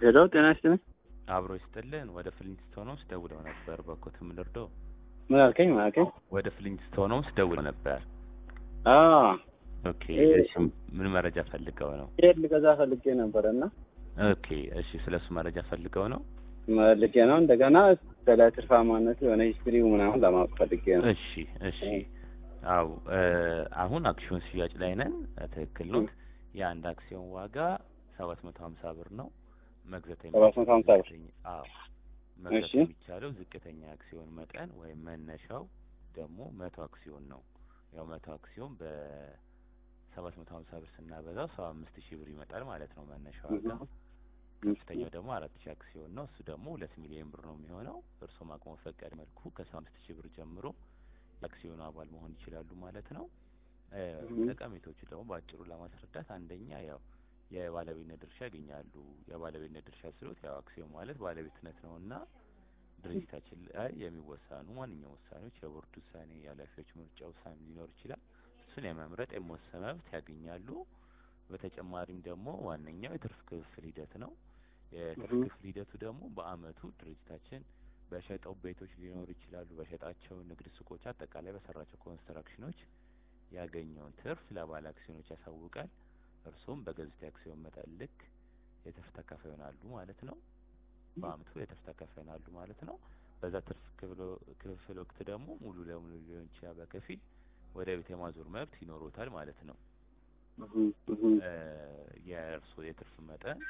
ሄሎ ጤና ይስጥልኝ። አብሮ ይስጥልን። ወደ ፍሊንትስቶንስ ደውለው ነበር። በኮት ምንርዶ ምን አልከኝ? ምን አልከኝ? ወደ ፍሊንትስቶንስ ደውለው ነበር። አዎ ኦኬ። እ- እሺ ምን መረጃ ፈልገው ነው? ይሄን ልገዛ ፈልጌ ነበረ እና ኦኬ። እሺ ስለሱ መረጃ ፈልገው ነው? ፈልጌ ነው። እንደገና ስለ ትርፋማነት የሆነ ሂስትሪው ምናምን ለማወቅ ፈልጌ ነው። እሺ እሺ። አው አሁን አክሲዮን ሽያጭ ላይ ነን። ትክክል ነው። የአንድ አክሲዮን ዋጋ ሰባት መቶ ሀምሳ ብር ነው። መግዛት ሰባት መቶ ሀምሳ ብር። ዝቅተኛ- አዎ መግዛት እሺ። የሚቻለው ዝቅተኛ አክሲዮን መጠን ወይም መነሻው ደግሞ መቶ አክሲዮን ነው። ያው መቶ አክሲዮን በሰባት መቶ ሀምሳ ብር ስናበዛው ሰባ አምስት ሺህ ብር ይመጣል ማለት ነው መነሻ ዋጋ። ከፍተኛው ደግሞ አራት ሺህ አክሲዮን ነው። እሱ ደግሞ ሁለት ሚሊዮን ብር ነው የሚሆነው። እርስዎም አቅሞ ፈቀድ መልኩ ከሰባ አምስት ሺህ ብር ጀምሮ የአክሲዮኑ አባል መሆን ይችላሉ ማለት ነው። እ፣ እህ። ጠቀሜቶቹ ደግሞ በአጭሩ ለማስረዳት አንደኛ ያው የባለቤትነት ድርሻ ያገኛሉ። የባለቤትነት ድርሻ ስሎት ያው አክሲዮን ማለት ባለቤትነት ነው እና ድርጅታችን ላይ የሚወሰኑ ማንኛውም ውሳኔዎች የቦርድ ውሳኔ፣ የኃላፊዎች ምርጫ ውሳኔ ሊኖር ይችላል። እሱን የመምረጥ የመወሰን መብት ያገኛሉ። በተጨማሪም ደግሞ ዋነኛው የትርፍ ክፍፍል ሂደት ነው። የትርፍ እህ። ክፍል ሂደቱ ደግሞ በአመቱ ድርጅታችን በሸጠው ቤቶች ሊኖሩ ይችላሉ፣ በሸጣቸው ንግድ ሱቆች፣ አጠቃላይ በሰራቸው ኮንስትራክሽኖች ያገኘውን ትርፍ ለባለ አክሲዮኖች ያሳውቃል። እርሱም በገዙት የአክሲዮን መጠን ልክ የትርፍ ተካፋይ ይሆናሉ ማለት ነው። በአመቱ የትርፍ ተካፋይ ይሆናሉ ማለት ነው። በዛ ትርፍ ክፍሎ- ክፍል ወቅት ደግሞ ሙሉ ለሙሉ ሊሆን ይችላል፣ በከፊል ወደ ቤት የማዞር መብት ይኖሩታል ማለት ነው። እህ፣ እህ። እ፣ የእርስዎ የትርፍ መጠን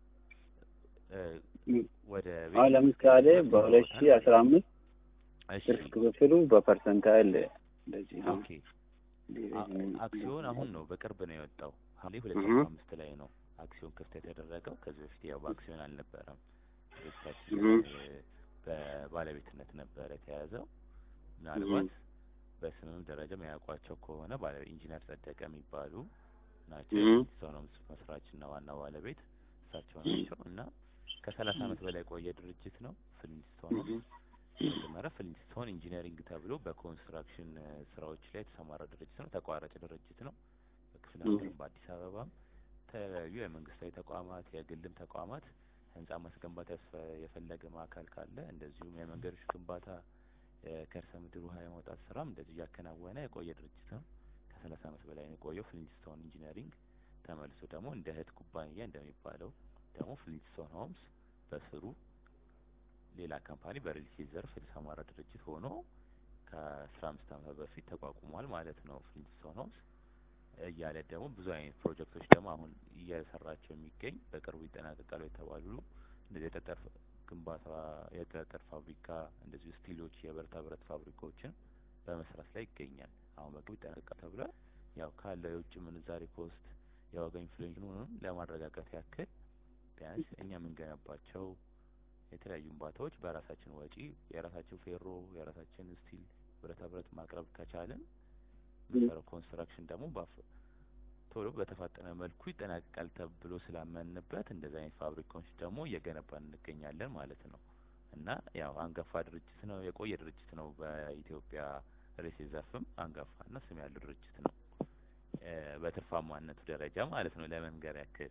እ፣ እህ። ወደ አሁን ለምሳሌ በሁለት ሺህ አስራ አምስት እሺ ትርፍ ክፍፍሉ በፐርሰንታይል እንደዚህ ነው። ኦኬ አ- አክሲዮን አሁን ነው በቅርብ ነው የወጣው ሐምሌ ሁለት ሺ እህ። አስራ አምስት ላይ ነው አክሲዮን ክፍት የተደረገው። ከዚህ በፊት ያው በአክሲዮን አልነበረም ድርጅታችን እህ። እ፣ በባለቤትነት ነበረ የተያዘው። ምናልባት በስምም ደረጃ የሚያውቋቸው ከሆነ ባለ ኢንጂነር ጸደቀ የሚባሉ ናቸው። እህ። ፍሊንትስቶንስ መስራችና ዋና ባለቤት እሳቸው ናቸው እና ከሰላሳ አመት በላይ የቆየ ድርጅት ነው ፍሊንትስቶንስ መጀመሪያ ፍሊንትስቶን ኢንጂነሪንግ ተብሎ በኮንስትራክሽን እ፣ ስራዎች ላይ የተሰማራ ድርጅት ነው። ተቋራጭ ድርጅት ነው። በክፍለ ም። ሀገርም በአዲስ አበባም የተለያዩ የመንግስታዊ ተቋማት የግልም ተቋማት ህንጻ ማስገንባት ያስፈ- የፈለገ ማዕከል ካለ እንደዚሁም የመንገዶች ግንባታ የከርሰ ምድር ውሃ የማውጣት ስራም እንደዚሁ እያከናወነ የቆየ ድርጅት ነው። ከሰላሳ አመት በላይ ነው የቆየው ፍሊንትስቶን ኢንጂነሪንግ። ተመልሶ ደግሞ እንደ እህት ኩባንያ እንደሚባለው ደግሞ ፍሊንትስቶን ሆምስ በስሩ ሌላ ካምፓኒ በሪል ስቴት ዘርፍ የተሰማራ ድርጅት ሆኖ ከአስራ አምስት አመት በፊት ተቋቁሟል ማለት ነው። ፍሊንትስቶን ሆምስ እያለ ደግሞ ብዙ አይነት ፕሮጀክቶች ደግሞ አሁን እየሰራቸው የሚገኝ በቅርቡ ይጠናቀቃሉ የተባሉ እንደዚህ የጠጠር ግንባታ፣ የጠጠር ፋብሪካ እንደዚሁ ስቲሎች፣ የብረታ ብረት ፋብሪካዎችን በመስራት ላይ ይገኛል። አሁን በቅርቡ ይጠናቀቃል ተብሏል። ያው ካለው የውጭ ምንዛሬ ኮስት የዋጋ ኢንፍሌሽኑን ለማረጋጋት ያክል ቢያንስ እኛ የምንገነባቸው የተለያዩ ግንባታዎች በራሳችን ወጪ የራሳችን ፌሮ የራሳችን ስቲል ብረታ ብረት ማቅረብ ከቻልን ምንሰራው ኮንስትራክሽን ደግሞ ባፍ- ቶሎ በተፋጠነ መልኩ ይጠናቀቃል ተብሎ ስላመንበት እንደዚህ አይነት ፋብሪካዎች ደግሞ እየገነባን እንገኛለን ማለት ነው። እና ያው አንጋፋ ድርጅት ነው፣ የቆየ ድርጅት ነው። በኢትዮጵያ ሬሴ ዘርፍም አንጋፋና ስም ያለው ድርጅት ነው። እ፣ በትርፋማነቱ ደረጃ ማለት ነው። ለመንገር ያክል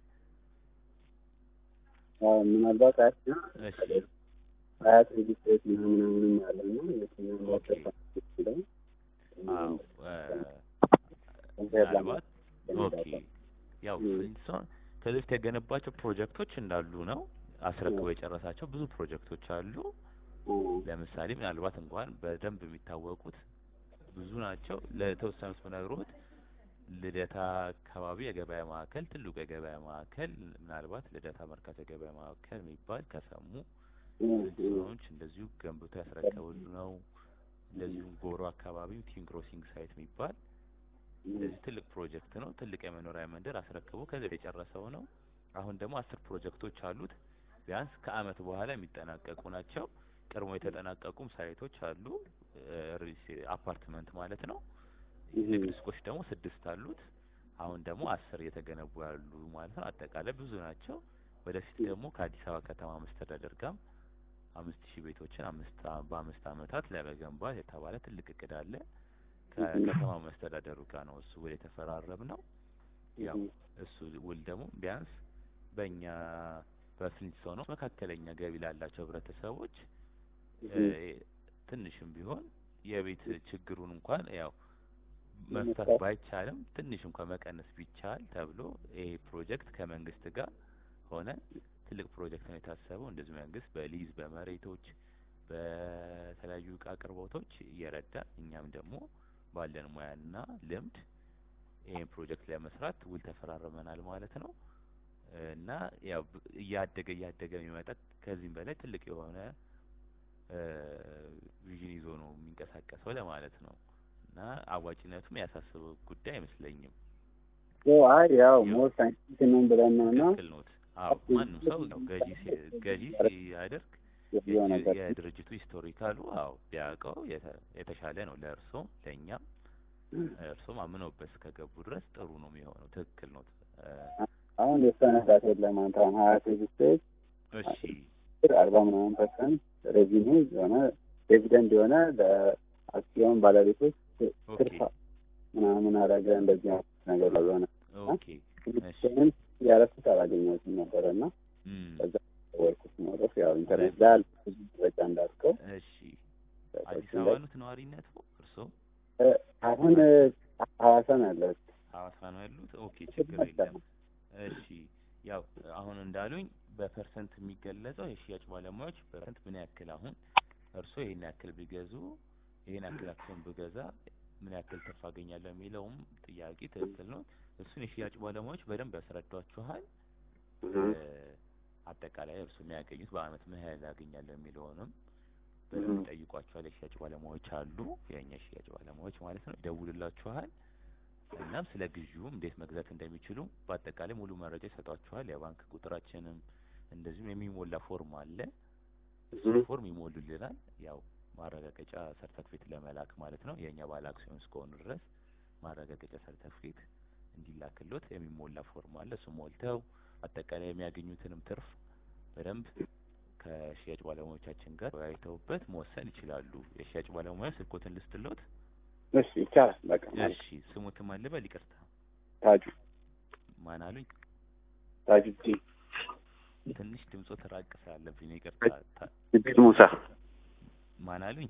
አዎ፣ ምናልባት አያት እሺ አያት ሬጅስትሬት ምናምን ምናምን ያለ ነው የትኛው ኦኬ። ይችላል አዎ እ፣ ኮምፔር ምናልባት ኦኬ ለማለት ያው ም። ፍሊንትስቶን ከዚህ በፊት የገነባቸው ፕሮጀክቶች እንዳሉ ነው። አስረክበው የጨረሳቸው ብዙ ፕሮጀክቶች አሉ። ለምሳሌ ምናልባት እንኳን በደንብ የሚታወቁት ብዙ ናቸው። ለተወሰኑት ብነግሮት ልደታ አካባቢ የገበያ ማዕከል ትልቁ የገበያ ማዕከል ምናልባት ልደታ መርካቶ የገበያ ማዕከል የሚባል ከሰሙ ፍሊንትስቶኖች እንደዚሁ ገንብቶ ያስረከቡሉ ነው። እንደዚሁም ጎሮ አካባቢ ቲም ክሮሲንግ ሳይት የሚባል እንደዚህ ትልቅ ፕሮጀክት ነው። ትልቅ የመኖሪያ መንደር አስረክቦ ከዚህ የጨረሰው ነው። አሁን ደግሞ አስር ፕሮጀክቶች አሉት። ቢያንስ ከአመት በኋላ የሚጠናቀቁ ናቸው። ቀድሞ የተጠናቀቁም ሳይቶች አሉ። እ፣ ሪስ- አፓርትመንት ማለት ነው። ንግድ ሱቆች ደግሞ ስድስት አሉት። አሁን ደግሞ አስር እየተገነቡ ያሉ ማለት ነው። አጠቃላይ ብዙ ናቸው። ወደፊት ደግሞ ከአዲስ አበባ ከተማ መስተዳደር ጋር አምስት ሺህ ቤቶችን አምስት አ- በአምስት አመታት ለመገንባት የተባለ ትልቅ እቅድ አለ። ከከተማ መስተዳደሩ ጋር ነው እሱ ውል የተፈራረም ነው። ያው እሱ ውል ደግሞ ቢያንስ በእኛ በፍሊንትስቶን መካከለኛ ገቢ ላላቸው ህብረተሰቦች እ ትንሽም ቢሆን የቤት ችግሩን እንኳን ያው መፍታት ባይቻልም ትንሽ እንኳን መቀነስ ቢቻል ተብሎ ይሄ ፕሮጀክት ከመንግስት ጋር ሆነ ትልቅ ፕሮጀክት ነው የታሰበው። እንደዚህ መንግስት በሊዝ በመሬቶች በተለያዩ እቃ አቅርቦቶች እየረዳ እኛም ደግሞ ባለን ሙያና ልምድ ይሄን ፕሮጀክት ለመስራት ውል ተፈራርመናል ማለት ነው እና ያው እያደገ እያደገ የሚመጣ ከዚህም በላይ ትልቅ የሆነ ቪዥን ይዞ ነው የሚንቀሳቀሰው ለማለት ነው እና አዋጭነቱም ያሳስበው ጉዳይ አይመስለኝም። አይ ያው ሞር ሳይንቲፊክ ነው ብለን ነው እና ትክክል ኖት። አዎ ማንም ሰው ያው ገዢ ሲ- ገዢ ሲያደርግ የሆነ ነገር የድርጅቱ ሂስቶሪካሉ አዎ ቢያውቀው የተ- የተሻለ ነው ለእርሶም ለእኛም እርሶም አምነውበት እስከገቡ ድረስ ጥሩ ነው የሚሆነው። ትክክል ኖት። አሁን የሰነዳት የለም አንተ አሁን ሀያ ስድስት እሺ አርባ ምናምን ፐርሰንት ሬቪኒ የሆነ ዲቪደንድ የሆነ ለአክሲዮን ባለቤቶች ኦኬ ትርፋ ምናምን አረገ እንደዚህ አይነት ነገር ላይ የሆነ ኦኬ እሺ ምን ያረኩት አላገኘሁትም ነበረ እና እም፣ ወርኩት ኖሮፍ ያው ኢንተርኔት ላይ አለ ብዙ መረጃ እንዳልከው እሺ አዲስ አበባ ኖት ነዋሪነቱ እርሶ እ፣ አሁን ሀዋሳ ነው ያለሁት ሐዋሳ ነው ያሉት? ኦኬ ችግር የለም። እሺ ያው አሁን እንዳሉኝ በፐርሰንት የሚገለጸው የሽያጭ ባለሙያዎች በፐርሰንት ምን ያክል አሁን እርስዎ ይሄን ያክል ቢገዙ ይሄን ያክል አክሲዮን ብገዛ ምን ያክል ትርፍ አገኛለሁ የሚለውም ጥያቄ ትክክል ነው። እሱን የሽያጭ ባለሙያዎች በደንብ ያስረዷችኋል። እ፣ አጠቃላይ እርሱ የሚያገኙት በአመት ምን ያህል ያገኛለሁ የሚለውንም በደንብ ይጠይቋችኋል። የሽያጭ ባለሙያዎች አሉ፣ የእኛ የሽያጭ ባለሙያዎች ማለት ነው። ይደውልላችኋል። እናም ስለ ግዢውም እንዴት መግዛት እንደሚችሉ በአጠቃላይ ሙሉ መረጃ ይሰጧችኋል። የባንክ ቁጥራችንም እንደዚሁም የሚሞላ ፎርም አለ። እሱ እህ። ፎርም ይሞሉልናል። ያው ማረጋገጫ ሰርተፍኬት ለመላክ ማለት ነው። የእኛ ባለ አክሲዮን እስከሆኑ ድረስ ማረጋገጫ ሰርተፍኬት እንዲላክሎት የሚሞላ ፎርም አለ። እሱ ሞልተው አጠቃላይ የሚያገኙትንም ትርፍ በደንብ ከሽያጭ ባለሙያዎቻችን ጋር ተወያይተውበት መወሰን ይችላሉ። የሽያጭ ባለሙያ ስልኮትን ልስትሎት። እሺ ይቻላል በቃ ማለት እሺ ስሙትም አልበል ይቅርታ፣ ታጁ ማን አሉኝ? ታጁ ዲ ትንሽ ድምጾ ተራቅ ስላለብኝ ነው ይቅርታ። ታ- ጅብሪል ሙሳ ማን አሉኝ?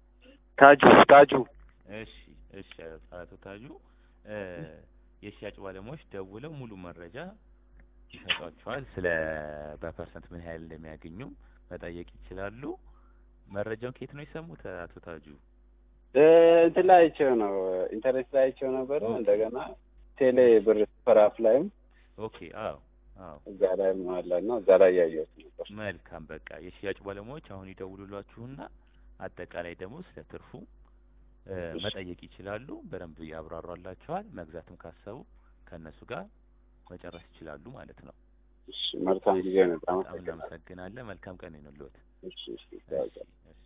ታጁ ታጁ እሺ እሺ አቶ ታጁ እ የሽያጭ ባለሙያዎች ደውለው ሙሉ መረጃ ይሰጧቸዋል። ስለ በፐርሰንት ምን ያህል እንደሚያገኙም መጠየቅ ይችላሉ። መረጃውን ከየት ነው የሰሙት አቶ ታጁ? እ፣ እንትን ላይ አይቼው ነው ኢንተርኔት ላይ አይቼው ነበረ እንደገና ቴሌ ብር ሱፐር አፕ ላይም ኦኬ አዎ አዎ እዛ ላይ አለ እና እዛ ላይ ያየሁት ነበር መልካም በቃ የሽያጭ ባለሙያዎች አሁን ይደውሉላችሁና አጠቃላይ ደግሞ ስለ ትርፉ እ መጠየቅ ይችላሉ። በደንብ ያብራሯላችኋል። መግዛትም ካሰቡ ከእነሱ ጋር መጨረስ ይችላሉ ማለት ነው። እሺ መልካም ጊዜ ነው በጣም አመሰግናለሁ እናመሰግናለን። መልካም ቀን ይሁንልዎት። እሺ እሺ እሺ እሺ